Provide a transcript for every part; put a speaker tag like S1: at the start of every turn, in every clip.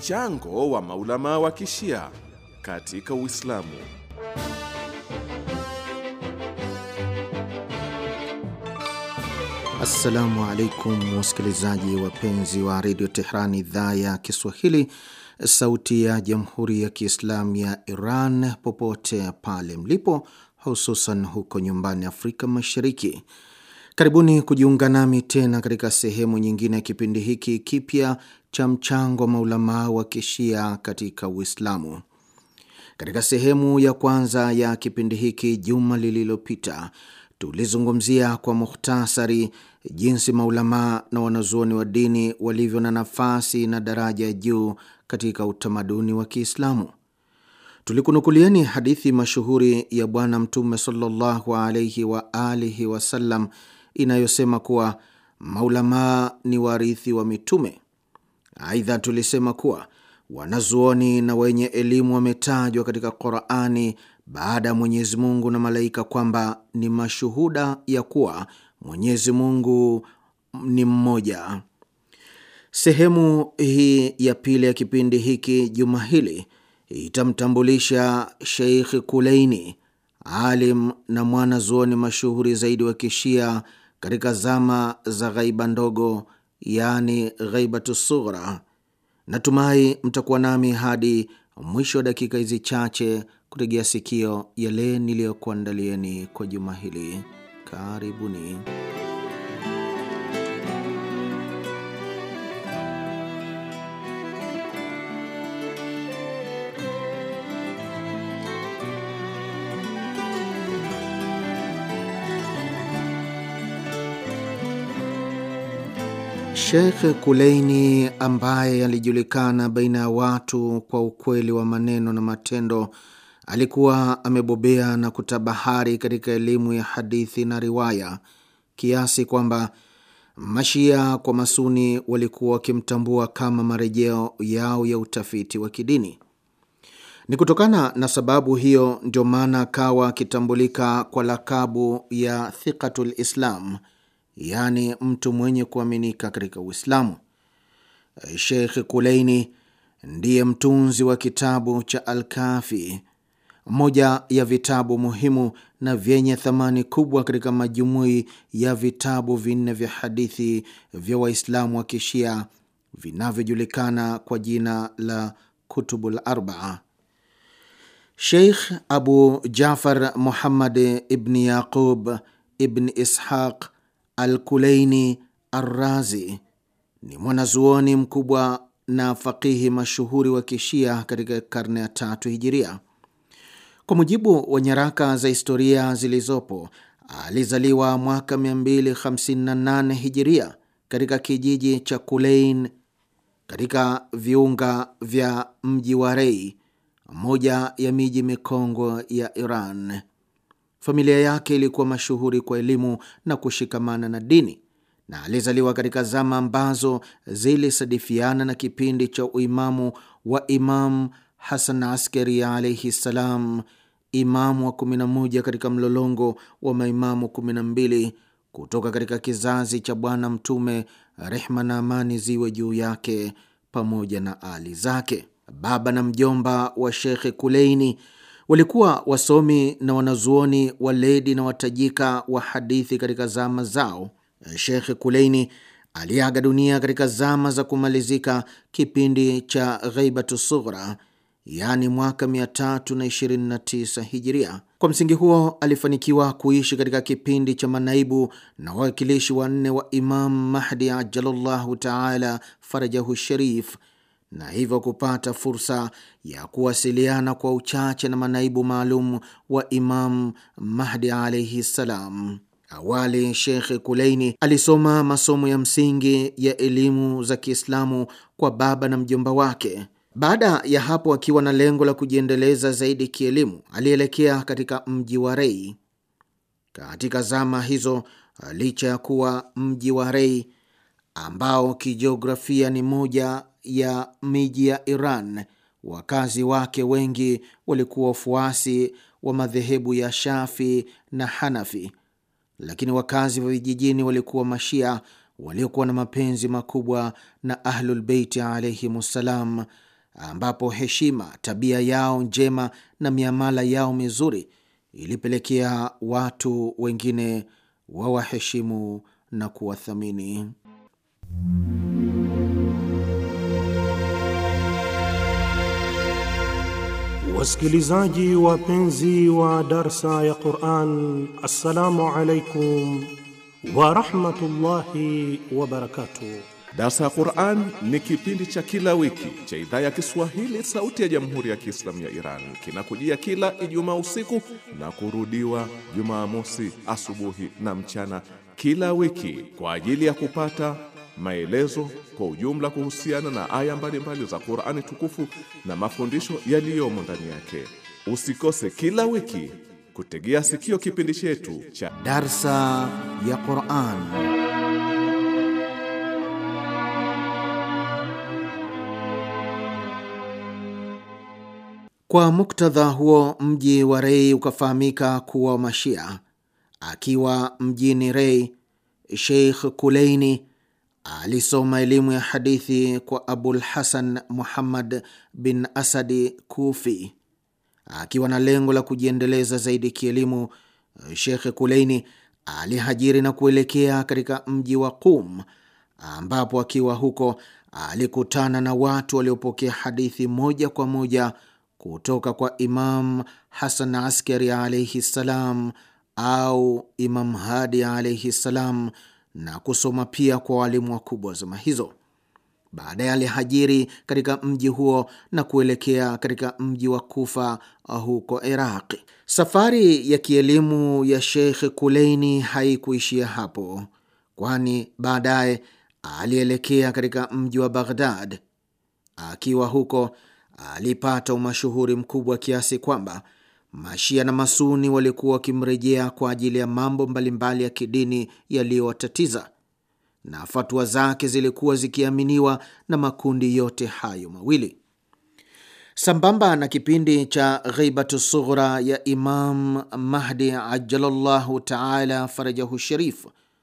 S1: Mchango wa maulama wa kishia katika Uislamu.
S2: Assalamu alaikum wasikilizaji wapenzi wa redio Tehran, idhaa ya Kiswahili, sauti ya jamhuri ya kiislamu ya Iran, popote pale mlipo, hususan huko nyumbani Afrika Mashariki. Karibuni kujiunga nami tena katika sehemu nyingine ya kipindi hiki kipya cha mchango wa maulamaa wa kishia katika Uislamu. Katika sehemu ya kwanza ya kipindi hiki juma lililopita tulizungumzia kwa mukhtasari jinsi maulamaa na wanazuoni wa dini walivyo na nafasi na daraja ya juu katika utamaduni wa Kiislamu. Tulikunukulieni hadithi mashuhuri ya Bwana Mtume sallallahu alaihi wa alihi wasallam inayosema kuwa maulamaa ni warithi wa mitume. Aidha, tulisema kuwa wanazuoni na wenye elimu wametajwa katika Qurani baada ya Mwenyezi Mungu na malaika kwamba ni mashuhuda ya kuwa Mwenyezi Mungu ni mmoja. Sehemu hii ya pili ya kipindi hiki juma hili itamtambulisha Sheikh Kuleini, alim na mwana zuoni mashuhuri zaidi wa kishia katika zama za ghaiba ndogo, yaani ghaibatu sughra. Natumai mtakuwa nami hadi mwisho wa dakika hizi chache kutegea sikio yale niliyokuandalieni kwa juma hili. Karibuni. Sheikh Kuleini ambaye alijulikana baina ya watu kwa ukweli wa maneno na matendo, alikuwa amebobea na kutabahari katika elimu ya hadithi na riwaya kiasi kwamba Mashia kwa Masuni walikuwa wakimtambua kama marejeo yao ya utafiti wa kidini. Ni kutokana na sababu hiyo ndio maana akawa akitambulika kwa lakabu ya Thiqatul Islam, yaani mtu mwenye kuaminika katika Uislamu. Sheikh Kuleini ndiye mtunzi wa kitabu cha Alkafi, moja ya vitabu muhimu na vyenye thamani kubwa katika majumui ya vitabu vinne vya hadithi vya Waislamu wa kishia vinavyojulikana kwa jina la Kutubul Arbaa. Sheikh Abu Jafar Muhammad ibni Yaqub ibni Ishaq Alkuleini Arrazi ni mwanazuoni mkubwa na faqihi mashuhuri wa kishia katika karne ya tatu hijiria. Kwa mujibu wa nyaraka za historia zilizopo, alizaliwa mwaka 258 hijiria katika kijiji cha Kulein katika viunga vya mji wa Rei, moja ya miji mikongwe ya Iran. Familia yake ilikuwa mashuhuri kwa elimu na kushikamana na dini, na alizaliwa katika zama ambazo zilisadifiana na kipindi cha uimamu wa Imam Hasan Askari alaihi ssalam, imamu wa 11 katika mlolongo wa maimamu 12 kutoka katika kizazi cha Bwana Mtume, rehma na amani ziwe juu yake pamoja na ali zake. Baba na mjomba wa Shekhe Kuleini walikuwa wasomi na wanazuoni waledi na watajika wa hadithi katika zama zao. Shekhe Kuleini aliaga dunia katika zama za kumalizika kipindi cha Ghaibatu Sughra, yaani mwaka 329 Hijiria. Kwa msingi huo alifanikiwa kuishi katika kipindi cha manaibu na wawakilishi wanne wa Imam Mahdi ajalallahu taala farajahu sharif na hivyo kupata fursa ya kuwasiliana kwa uchache na manaibu maalum wa Imam Mahdi alaihi ssalam. Awali Sheikh Kuleini alisoma masomo ya msingi ya elimu za Kiislamu kwa baba na mjomba wake. Baada ya hapo, akiwa na lengo la kujiendeleza zaidi kielimu, alielekea katika mji wa Rei. Katika zama hizo, licha ya kuwa mji wa Rei ambao kijiografia ni moja ya miji ya Iran, wakazi wake wengi walikuwa wafuasi wa madhehebu ya Shafi na Hanafi, lakini wakazi wa vijijini walikuwa Mashia waliokuwa na mapenzi makubwa na Ahlulbeiti alaihim ssalam, ambapo heshima, tabia yao njema na miamala yao mizuri ilipelekea watu wengine wawaheshimu na kuwathamini.
S3: Wasikilizaji wapenzi wa darsa ya Quran, assalamu alaikum warahmatullahi wabarakatuh.
S1: Darsa ya Quran ni kipindi cha kila wiki cha idhaa ya Kiswahili sauti ya Jamhuri ya Kiislamu ya Iran. Kinakujia kila Ijumaa usiku na kurudiwa Jumamosi asubuhi na mchana kila wiki kwa ajili ya kupata maelezo kwa ujumla kuhusiana na aya mbalimbali za Qur'ani tukufu na mafundisho yaliyomo ndani yake. Usikose kila wiki kutegea sikio kipindi chetu cha
S2: Darsa ya Quran. Kwa muktadha huo, mji wa Rei ukafahamika kuwa Mashia. Akiwa mjini Rei, Sheikh Kuleini alisoma elimu ya hadithi kwa Abul Hasan Muhammad bin Asadi Kufi. Akiwa na lengo la kujiendeleza zaidi kielimu, Shekh Kuleini alihajiri na kuelekea katika mji wa Qum, ambapo akiwa huko alikutana na watu waliopokea hadithi moja kwa moja kutoka kwa Imam Hasan Askari alaihi ssalam au Imam Hadi alaihi ssalam na kusoma pia kwa walimu wakubwa wa zama hizo. Baadaye alihajiri katika mji huo na kuelekea katika mji wa Kufa huko Iraqi. Safari ya kielimu ya Sheikh Kuleini haikuishia hapo, kwani baadaye alielekea katika mji wa Baghdad. Akiwa huko alipata umashuhuri mkubwa kiasi kwamba Mashia na Masuni walikuwa wakimrejea kwa ajili ya mambo mbalimbali ya kidini yaliyowatatiza, na fatua zake zilikuwa zikiaminiwa na makundi yote hayo mawili. Sambamba na kipindi cha Ghaibatu Sughra ya Imam Mahdi ajalallahu taala farajahu sharif,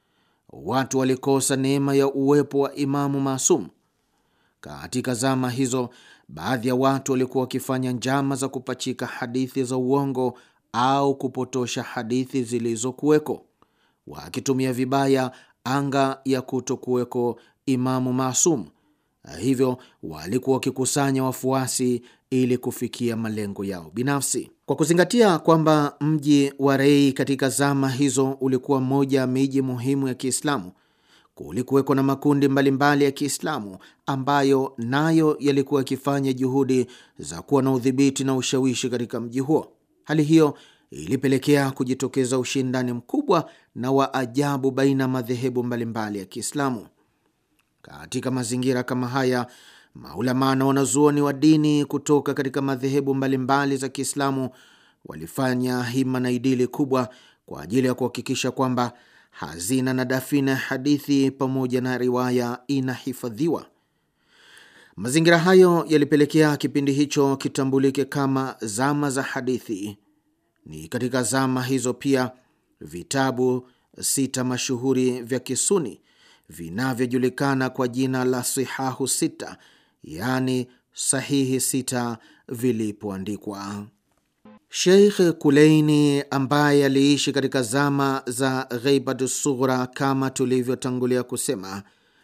S2: watu walikosa neema ya uwepo wa Imamu Masum. Katika zama hizo baadhi ya watu walikuwa wakifanya njama za kupachika hadithi za uongo au kupotosha hadithi zilizokuweko, wakitumia vibaya anga ya kutokuweko Imamu Masum. Hivyo walikuwa wakikusanya wafuasi ili kufikia malengo yao binafsi. Kwa kuzingatia kwamba mji wa Rei katika zama hizo ulikuwa mmoja ya miji muhimu ya Kiislamu, kulikuweko na makundi mbalimbali mbali ya Kiislamu ambayo nayo yalikuwa yakifanya juhudi za kuwa na udhibiti na ushawishi katika mji huo. Hali hiyo ilipelekea kujitokeza ushindani mkubwa na wa ajabu baina ya madhehebu mbalimbali ya Kiislamu. Katika mazingira kama haya, maulamaa na wanazuoni wa dini kutoka katika madhehebu mbalimbali za Kiislamu walifanya hima na idili kubwa kwa ajili ya kuhakikisha kwamba hazina na dafina ya hadithi pamoja na riwaya inahifadhiwa. Mazingira hayo yalipelekea kipindi hicho kitambulike kama zama za hadithi. Ni katika zama hizo pia vitabu sita mashuhuri vya Kisuni vinavyojulikana kwa jina la Sihahu Sita, yaani sahihi sita, vilipoandikwa. Sheikh Kuleini ambaye aliishi katika zama za Ghaibatu Sughra kama tulivyotangulia kusema,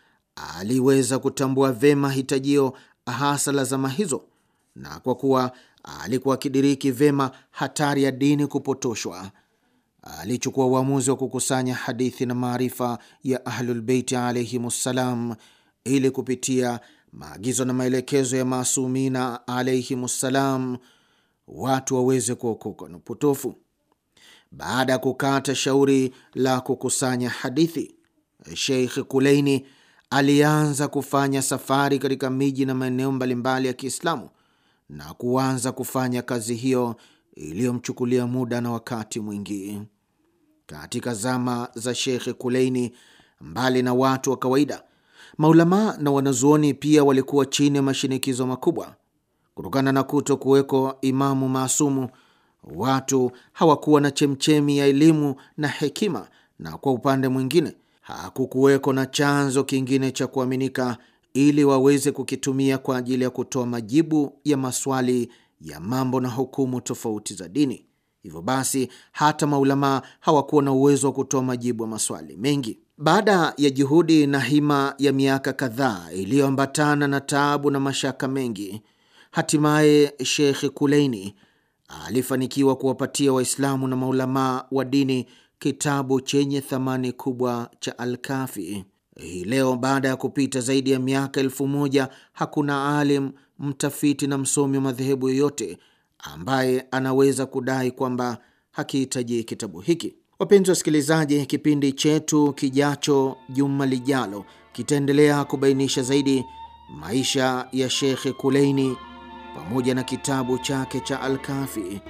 S2: aliweza kutambua vema hitajio hasa la zama hizo, na kwa kuwa alikuwa akidiriki vema hatari ya dini kupotoshwa, alichukua uamuzi wa kukusanya hadithi na maarifa ya Ahlulbeiti alaihimussalam ili kupitia maagizo na maelekezo ya Masumina alaihimussalam watu waweze kuokoka na upotofu. Baada ya kukata shauri la kukusanya hadithi, Sheikh Kuleini alianza kufanya safari katika miji na maeneo mbalimbali ya Kiislamu na kuanza kufanya kazi hiyo iliyomchukulia muda na wakati mwingi. Katika zama za Sheikh Kuleini, mbali na watu wa kawaida, maulamaa na wanazuoni pia walikuwa chini ya mashinikizo makubwa kutokana na kuto kuweko imamu maasumu. Watu hawakuwa na chemchemi ya elimu na hekima, na kwa upande mwingine hakukuweko na chanzo kingine cha kuaminika ili waweze kukitumia kwa ajili ya kutoa majibu ya maswali ya mambo na hukumu tofauti za dini. Hivyo basi, hata maulamaa hawakuwa na uwezo wa kutoa majibu ya maswali mengi. Baada ya juhudi na hima ya miaka kadhaa iliyoambatana na taabu na mashaka mengi, hatimaye Sheikh Kuleini alifanikiwa kuwapatia Waislamu na maulamaa wa dini kitabu chenye thamani kubwa cha Alkafi. Hii leo baada ya kupita zaidi ya miaka elfu moja hakuna alim, mtafiti na msomi wa madhehebu yoyote ambaye anaweza kudai kwamba hakihitaji kitabu hiki. Wapenzi wasikilizaji, kipindi chetu kijacho juma lijalo kitaendelea kubainisha zaidi maisha ya Shekhe Kuleini pamoja na kitabu chake cha Alkafi.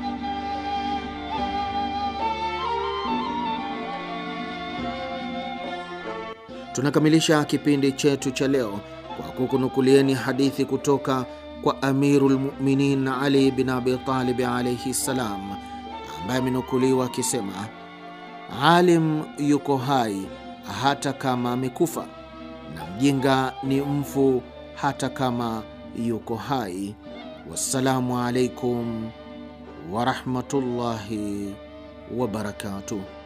S2: Tunakamilisha kipindi chetu cha leo kwa kukunukulieni hadithi kutoka kwa Amiru lmuminin Ali bin Abi Talib alaihi ssalam, ambaye amenukuliwa akisema, alim yuko hai hata kama amekufa na mjinga ni mfu hata kama yuko hai. Wassalamu alaikum warahmatullahi wabarakatuh.